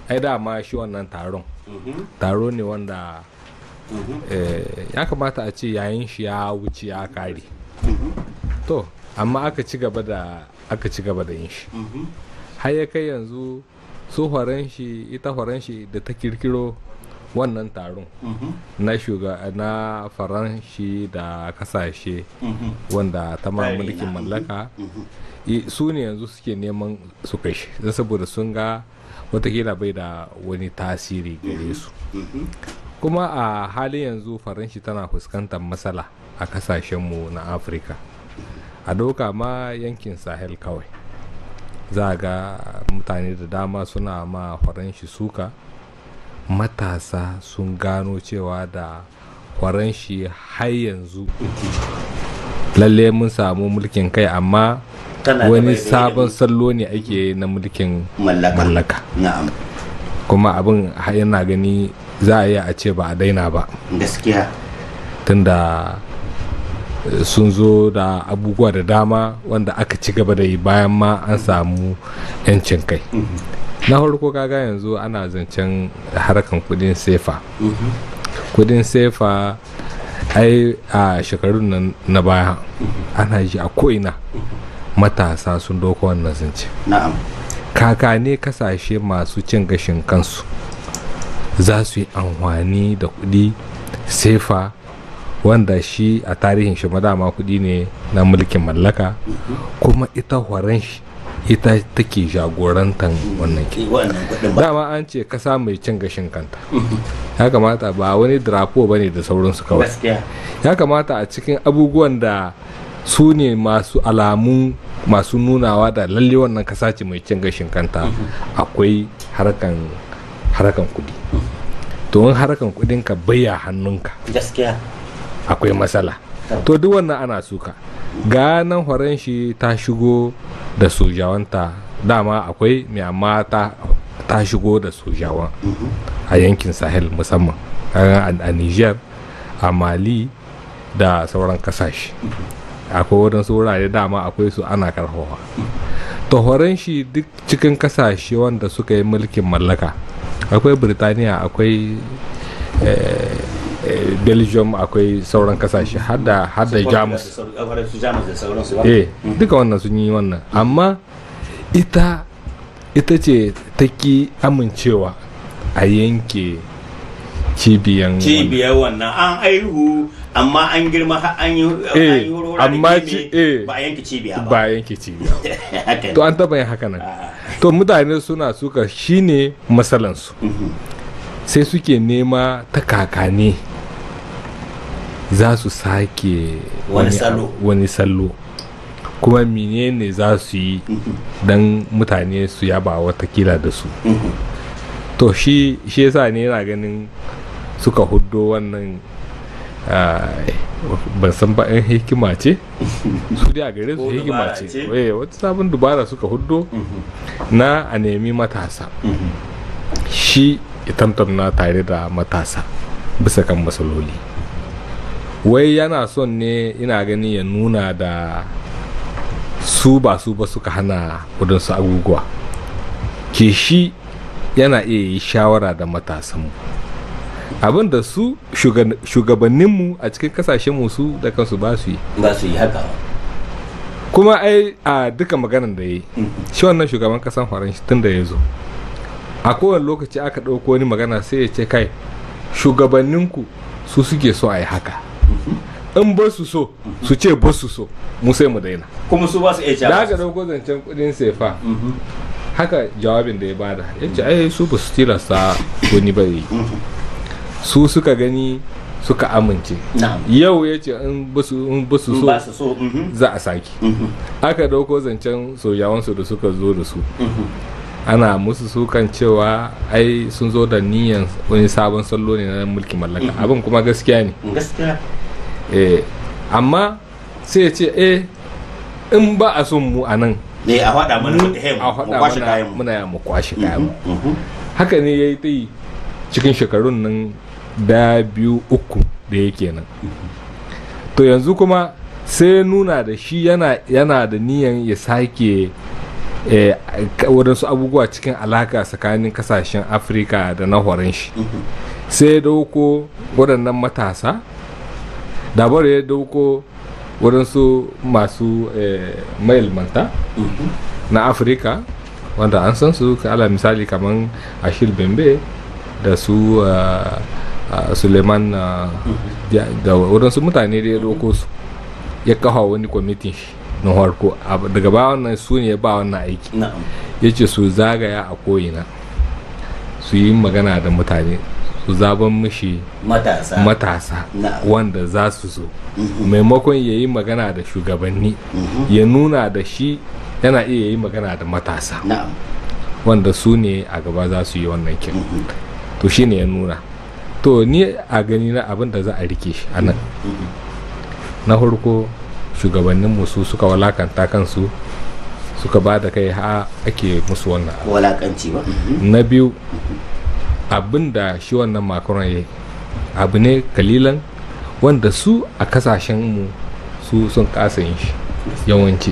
ai dama shi wannan taron taro ne wanda eh, ya kamata a ce yayin shi ya wuce ya kare to amma aka ci gaba da aka ci gaba da yin shi har ya kai yanzu su horon shi ita horon shi da ta kirkiro wannan taron na shuga na faranshi da kasashe wanda ta ma Tsari mulkin na, mallaka i- su ne yanzu suke neman su kai shi don saboda sun ga watakila bai da wani tasiri gare su kuma a halin yanzu faranshi tana fuskantar matsala a kasashenmu na afirka a doka ma yankin sahel kawai za a ga mutane da dama suna ma faranshi suka matasa sun gano cewa da faranshi har yanzu lalle mun samu mulkin kai amma Tana da wani bai- sabon sallo ne ake na mulkin mallaka mallaka na'am kuma abin har yana gani za a yi a ce ba a daina ba gaskiya tunda eh, sun zo da abubuwa da dama wanda aka ci gaba da yi bayan ma an samu 'yancin kai na farko kaga yanzu ana zancen harkan kudin sefa kudin sefa ai a shekarun nan na baya ana ji a ko'ina matasa sun doko wannan zance na'am kakane kasashe masu cin gashin kansu za su yi amfani da kudi sefa wanda shi a tarihin shi madama kudi ne na mulkin mallaka kuma ita horon shi ita take jagorantar wannan ke wannan kuɗin ba dama an ce kasa mai cin gashin kanta ya kamata ba wani drapo ba ne da sauransu kawai gaskiya ya kamata a cikin abubuwan da su ne masu alamun masu nunawa da lalle wannan kasa ce mai cin gashin kanta akwai harkan harkan kudi to in harkan kudin ka baya hannunka gaskiya akwai matsala to duk wannan ana suka ganan horon shi ta shigo da sojawanta dama akwai mai amma ta ta shigo da sojawan a yankin sahel musamman kaga a a niger a mali da sauran kasashe akwai wadansu wurare dama akwai su ana karfawa to horon shi duk cikin kasashe wanda suka yi mulkin mallaka akwai birtaniya akwai eh, eh, belgium akwai sauran kasashe har da har da jamus su jamus da sauransu ba eh duka wannan sun yi wannan amma ita ita ce ta ki amincewa a yanke cibiyan cibiyar wannan an aihu amma an girma har an yi an Eh, yi hurhura amma da ci- kimi, eh. ba a yanke cibiya wannan. ba ba a yanke cibiya haka to ne an taba yin haka nan Ah, to mutane suna suka shine matsalansu mhm. sai suke nema ta kakane za su sake Wani abu- salo. wani salo kuma menene za su yi don mutane su yaba watakila da su Mhm. to shi shi yasa ne yana ganin suka huddo wannan ah, ban san ba in hikima ce su dai a gare su Ko hikima dubara ce ce. Eh, wata sabon dubara suka huddo Mhm. na a nemi matasa Mhm. shi ya tantamna tare da matasa bisa kan matsaloli wai yana son ne ina gani ya nuna da su ba su ba suka hana wadansu abubuwa ke shi yana iya yi shawara da matasanmu abin da su shuga- shugabanninmu a cikin kasashenmu su da kansu ba su yi ba su yi haka kuma ai a duka maganan da ya yi Mhm. shi wannan shugaban kasan faransa tun da ya zo a kowane lokaci aka ɗauko wani magana sai ya ce kai shugabanninku su suke so a yi haka in ba su so su ce ba su so mu sai mu daina kuma su ba su iya da jawo aka ɗauko zancen kuɗin sefa Mhm. haka jawabin da ya bada ya ce ai su ba su tilasta wani ba yi su suka gani suka amince na'am yau ya ce in ba su in ba su in so ba su so mhm. za a sake Mhm. aka ɗauko zancen sojawansu da suka zo da su Mhm. ana musu sukan cewa ai sun zo da niyan wani sabon sallo ne na mulkin mallaka abin kuma gaskiya ne gaskiya eh amma sai ya ce eh in ba a son mu a nan ne a faɗa mana mu mu tahe a mu faɗa kwashe mana kayan mu muna ya mu kwashe kayan mu Mhm. haka ne ya yi ta yi cikin shekarun nan da biyu uku da yake nan to yanzu kuma sai ya nuna da shi yana yana da niyan ya sake eh, ka- waɗansu abubuwa cikin alaka tsakanin kasashen afirka da na horon shi sai ya dauko waɗannan matasa dabar ya dauko waɗansu masu eh, mailmanta na afirka wanda an san su ka ala misali kamar ashil bembe da su ah, ah, suleiman ah, ja- da waɗansu mutane da ya dauko su ya kawo wani kwamitin shi na harko Ab- daga ba wannan su ne ya ba wannan aiki na'am ya ce su zagaya a ko'ina su yi magana da mutane su zaben mishi matasa matasa Na'am. wanda za su zo maimakon ya yi magana da shugabanni ya nuna da shi yana iya yi magana da matasa na'am wanda su ne a gaba za su yi wannan kin to shi ne ya nuna to ni a gani na abin da za a rike shi a nan na farko shugabanninmu su suka walakanta kansu suka ba da kai ha ake musu wannan abu. walakanci ba na biyu abin da shi wannan makaron ya yi abu ne kalilan wanda su a kasashenmu su sun kasa yin shi yawanci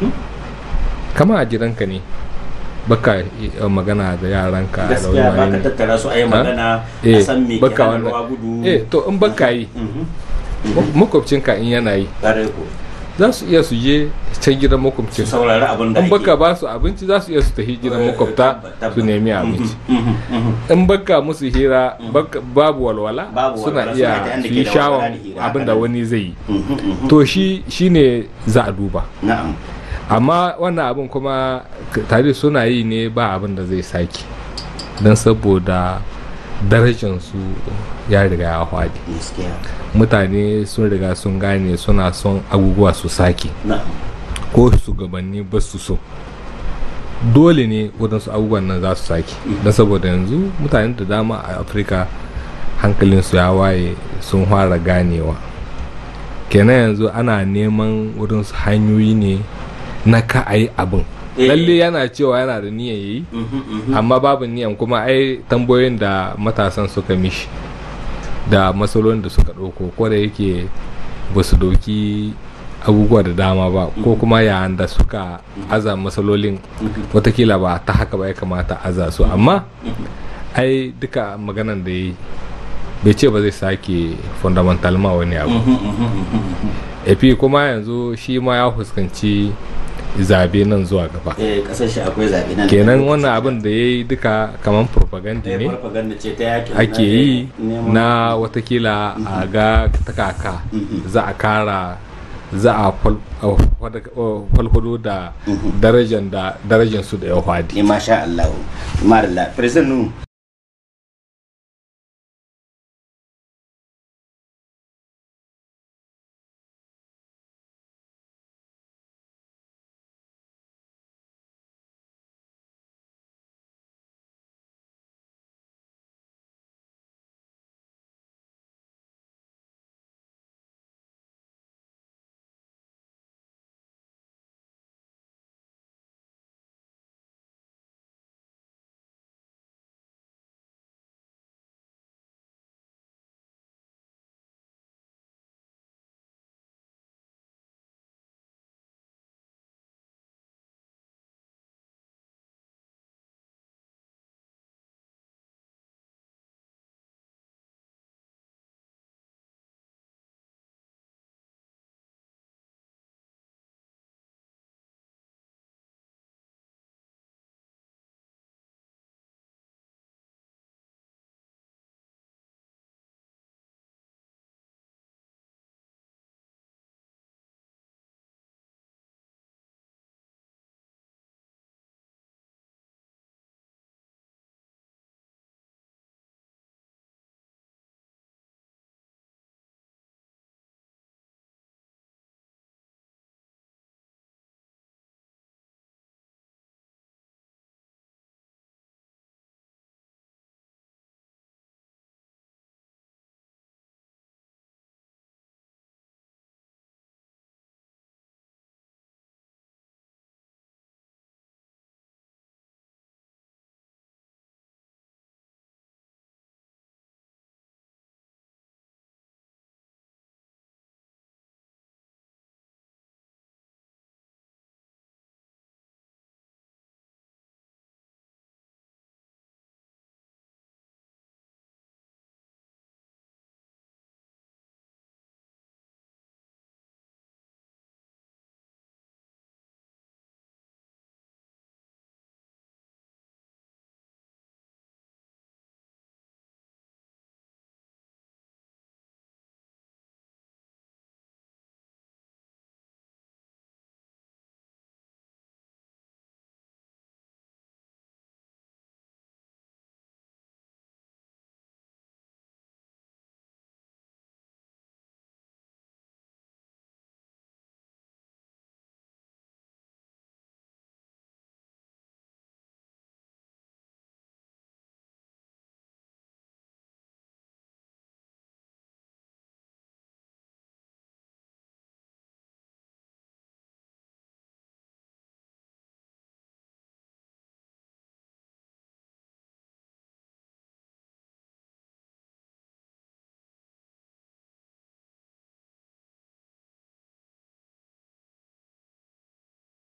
kama a gidanka ne baka yi magana da yaranka da gaskiya ba wani ka tattara su a yi Ha? magana a eh san me ke baka hana wannan ruwa gudu eh to in baka yi Mhm. mak- makwabcinka in yana yi Ƙwarai ko. za su iya su je can gidan su makwabcin saurari abin da in ake baka ba su abinci za su iya su tafi gidan makwabta su nemi abinci Mhm, mhm. in baka musu hira baka- babu walwala Babu suna walwala, suna ta iya yanda su ke yi da walwala shawon da hira, abin haka da ne. wani zai yi Mhm, mhm. to shi shine za a duba na'am amma wannan abin kuma k- tare suna yi ne ba abin da zai sake don saboda darajansu ya riga ya hwadi gaskiya mutane sun riga sun gane suna son abubuwa su sake na'am ko shugabanni ba su so dole ne waɗansu abubuwan nan za su sake don saboda yanzu mutane da dama a afirka hankalinsu ya waye sun fara ganewa kenan yanzu ana neman waɗansu hanyoyi ne na ka a yi abin Eh. lalle yana cewa yana da niyan yi Mhm, mhm. amma babu niyan kuma ai tambayoyin da matasan suka mishi da matsalolin da suka ɗauko ko da yake ba su ɗauki abubuwa da dama ba ko kuma yayin da suka aza matsalolin watakila ba ta haka ba ya kamata aza su amma ai duka maganan da ya yi bai ce ba zai sake fundamental ma wani abu Mhm, mhm, mhm, mhm. epi kuma yanzu shi ma ya fuskanci zabe nan zuwa gaba eh kasar shi akwai zaɓe nan da kenan lokaci. wannan abin da ya yi duka kamar propaganda Eh, ne farfaganda ce ta yakin ake yi neman- na watakila a ga ta kaka za a kara za a fal- a fada- a falfado da darajan da darajan su da ya hwadi eh masha Allah Marilla President Nu